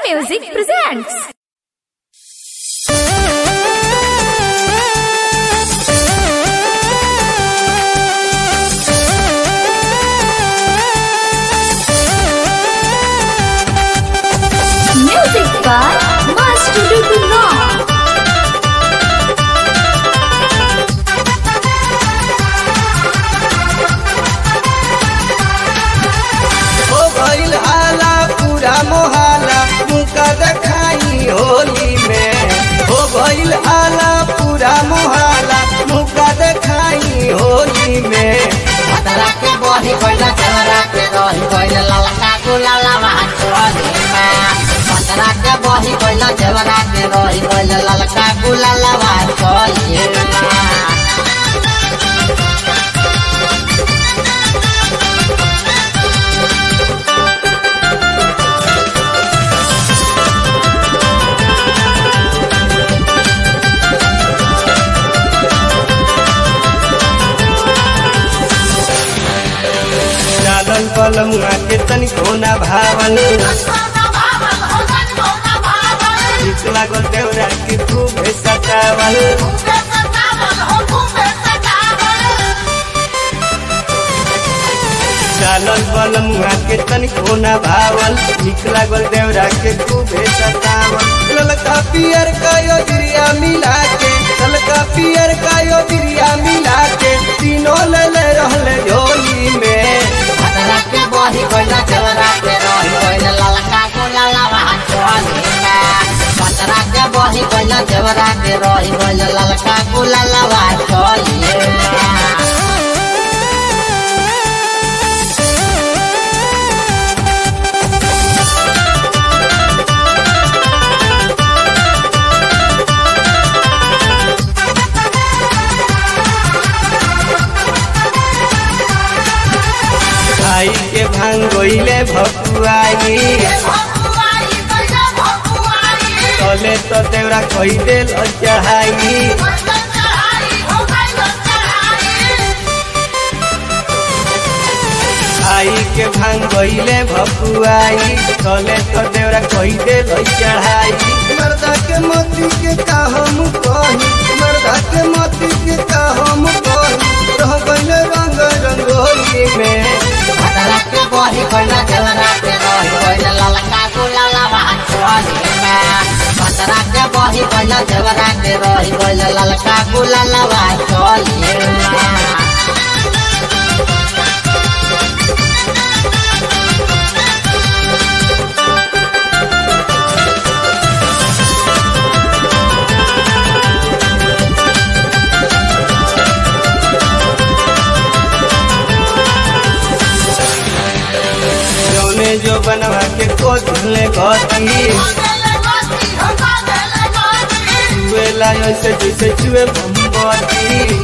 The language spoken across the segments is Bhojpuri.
Music presents. Music by Master Dudullah. हो गईल हाला पूरा मोहाला मुका देखाई होली में हो गईल हाला पूरा मोहाला मुका देखाई होली में पतरा के बही गइल चेहरा के रही गइल ललका गुलाला चोरी में पतरा के बही गइल चेहरा के रही गइल ललका गुलाला चोरी में डालन पलमुआ के तनिको ना भावल ठीक लागल देवरा के खूब सतावल डालन पलमुआ के तनिको ना भावल ठीक लागल देवरा के खूब सतावल ललका पियर का योजरिया मिला के ललका पियर का योजरिया मिला के तीनों ले ले रहले झोली में पतरा के बही गइल चेहरा के रही गइल ललका गुलाला चोरी में पतरा के बही गइल चेहरा के रही गइल ललका गुलाला चोरी में खाई के भांग गइले भकुआई तले तो देवरा कही देल चढ़ाई खाई के भांग गइले भकुआई तले तो देवरा कही देल चढ़ाई मर्दा के मोती के का हम कही मर्दा के मोती के का हम कही रह गइले रंग रंगोली में पतरा के बही गइल चेहरा के रही गइल ललका गुलाला चोरी में पतरा के बही गइल चेहरा के रही गइल ललका गुलाला चोरी में जौने जो बनवा के कोथले गती चुएला ऐसे जैसे चुए मोमबत्ती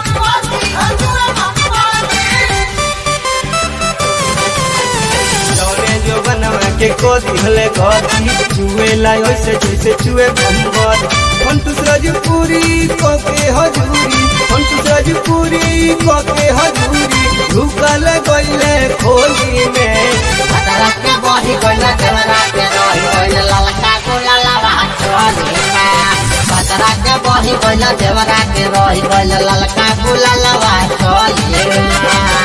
जौने जो बनवा के कोथले गती चुएला ऐसे जैसे चुए मोमबत्ती कंटूस राजपुरी कोके हजूरी कंटूस राजपुरी कोके हजूरी ढुकल गइले खोली में पतरा के बही गइल चेहरा के रही गइल ललका गुलाला चोरी में पतरा के बही गइल चेहरा के रही गइल ललका गुलाला चोरी में